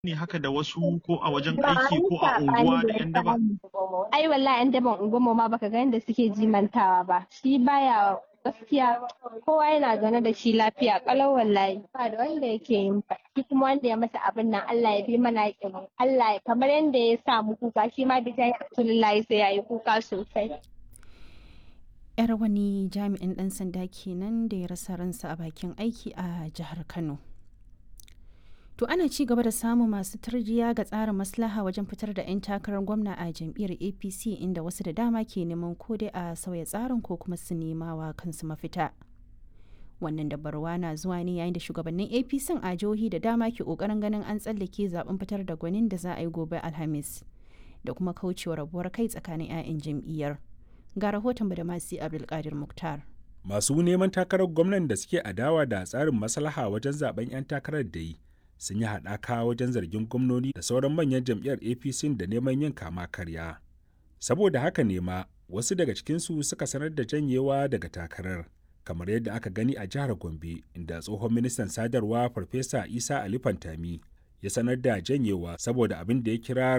ne haka da wasu ko a wajen aiki ko a unguwa da 'yan daba? Ai wallahi 'yan daban unguwarmu ma baka ga yadda suke jimantawa ba. Shi baya gaskiya kowa yana zaune da shi lafiya kalau wallahi ba da wanda yake yin fa shi kuma wanda ya masa abin nan Allah ya bi mana yakin Allah ya kamar yadda ya sa mu kuka shi ma bi jayi Rasulullahi sai yayi kuka sosai yar wani jami'in dan sanda kenan da ya rasa ransa a bakin aiki a jihar Kano To ana ci gaba da samun masu tarjiya ga tsarin maslaha wajen fitar da 'yan takarar gwamna a jam'iyyar APC inda wasu da dama ke neman ko dai a sauya tsarin ko kuma su nema wa kansu mafita. Wannan dabarwa na zuwa ne yayin da shugabannin APC a jihohi da dama ke kokarin ganin an tsallake zaben fitar da gwanin da za a yi gobe Alhamis da kuma kaucewa rabuwar kai tsakanin 'ya'yan jam'iyyar. Ga rahoton da masu Abdulkadir Muktar. Masu neman takarar gwamnan da suke adawa da tsarin maslaha wajen zaben 'yan takarar da yi sun yi haɗaka wajen zargin gwamnoni da sauran manyan jam'iyyar apc da neman yin kama karya saboda haka ne ma wasu daga cikinsu suka sanar da janyewa daga takarar kamar yadda aka gani a jihar gombe inda tsohon ministan sadarwa farfesa isa ali fantami ya sanar da janyewa saboda abin da ya kira